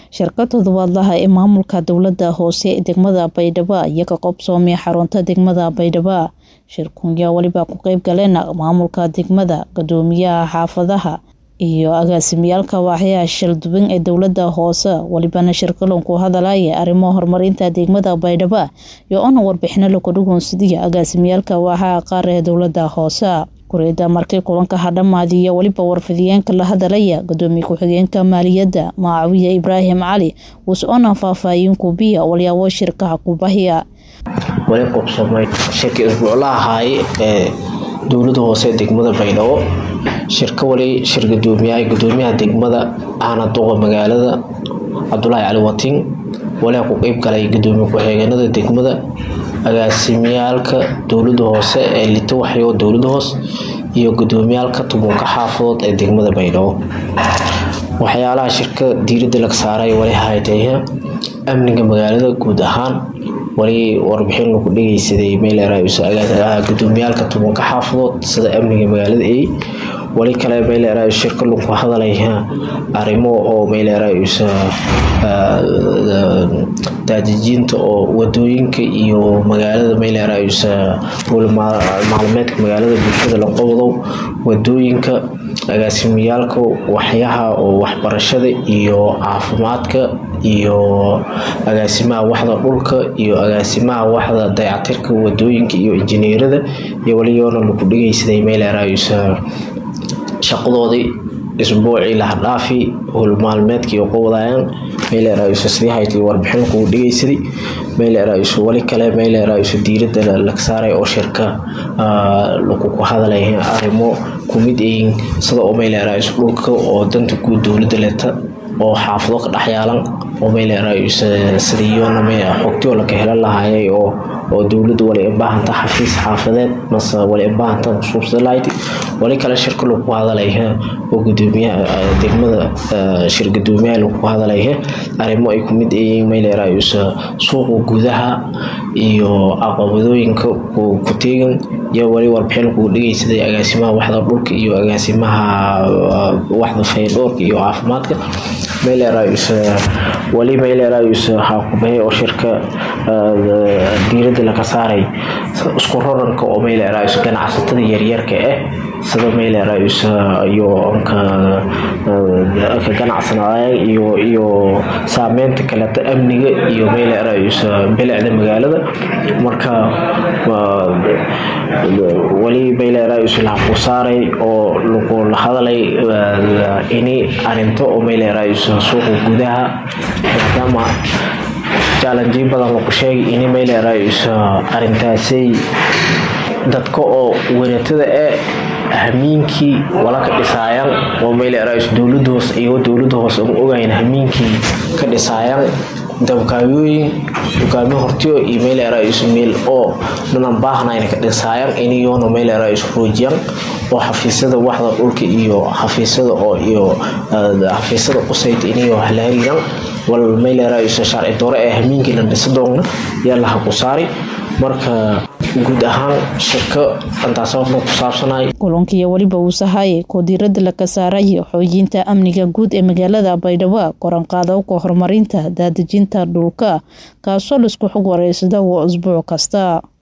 shirka toddobaadlaha ee maamulka dowlada hoose ee degmada baydhabo iyo ka qobsoomay xarunta degmada baydhabo shirkunyaa weliba ku qeyb galeen maamulka degmada gudoomiyaha xaafadaha iyo agaasimiyaalka waaxyaha shalduban ee dowlada hoose welibana shirkalon ku hadalaya arrimo horumarinta degmada baydhabo iyo ona warbixino laku dhugoonsidiya agaasimiyaalka waaxaha qaar ee dowlada hoose kureyda markii kulanka hadhamaadiyo weliba warfidiyeenka la hadalaya gudoomiye ku-xigeenka maaliyadda maacawiye ibraahim cali wuus-ona faahfaahin kubiya walyaabo shirkaha kubahiya wali qubsamay shirka isbuucla ahaaye ee dowlada hoose ee degmada baydhabo shirka wali shir gudoomiyaha gudoomiyaha degmada ahna duqa magaalada cabdulaahi cali watiin walaa ku qeyb galay gudoomiye ku-xigeenada degmada agaasimiyaalka dowlada hoose ee lito waxyo dowlada hoos iyo gudoomiyaalka tubuunka xaafadood ee degmada baydhabo waxyaalaha shirka diirada laga saaray wali haytay amniga magaalada guud ahaan wali warbixin lagu dhegeysaday meelgudoomiyaalka tubuunka xaafadood sida amniga magaalada ay wali kale meelera shirka lagu hadalay arrimo oo meelera daadejinta oo wadooyinka iyo magaalada meelera maalmeedka magaalada bulshada la qobdow wadooyinka agaasimiyaalka waxyaha oo waxbarashada iyo caafimaadka iyo agaasimaha waxda dhulka iyo agaasimaha waxda dayacatirka wadooyinka iyo injineerada iyo waliyoona lagu dhegeysaday meelera shaqadoodii isbuucii lahadhaafi howlmaalmeedkii qowdayaan meelsidii warbixin kugu dhegeysaday wali kale meelera diirada laga saaray oo shirka lakuku hadalay arrimo kumid yihiin sida oo meelera dhulka oo danta guud dowlada leta oo xaafado ka dhexyaalan oo meelera sidiyoona xogtio laka helan lahaayay oo oo dowlada wali baahanta xafiis xaafadeed mase wali baahanta suubsalayd wali kale shirka lagu hadalay oo gudoomiyaha degmada shir gudoomiyaha lagu hadalay arrimo ay kumid yihiin meelera suuqa gudaha iyo aqabadooyinka ku teegan iyo wali warbixin lagu dhegeysaday agaasimaha waxda dhulka iyo agaasimaha waxda faydhoorka iyo caafimaadka meelera wali meelera xaakubay oo shirka diirada laga saaray isku raranka oo meelera ganacsatada yaryarka ah sida meelera iyo ka ganacsanaya iyo iyo saameynta kaleta amniga iyo meelera bilicda magaalada marka wali meelera laku saaray oo lagu la hadalay ini arinto oo meelera suuqa gudaha maadaama jaalanjiyo badan lagu sheegay ini meelera arintaasay dadka oo waratada ee hamiinkii wala ka dhisaayaan oo meelera dowlada hoos iyagoo dowlada hoos aan ogayn hamiinkii ka dhisaayaan dabkaayooyin dukaamo hortiyo iyo meelera meel oo dhanan baahnayna ka dhisaayaan iniyoona meelera roojiyaan oo xafiisyada waxda dhulka iyo xafiisyada oo iyo xafiisyada qusayd iniyo la hariiraan wal meelera sharci doore ee hamiinkii la dhisa doona yaa laha ku saari marka guud ahaan shirka antaasababna ku saabsanay kulankiiyo weliba uu sahayay koo diirada laga saaraya xoojinta amniga guud ee magaalada baydhabo koranqaadowka horumarinta daadejinta dhulka kaasoo laisku xog wareysada waa usbuuc kasta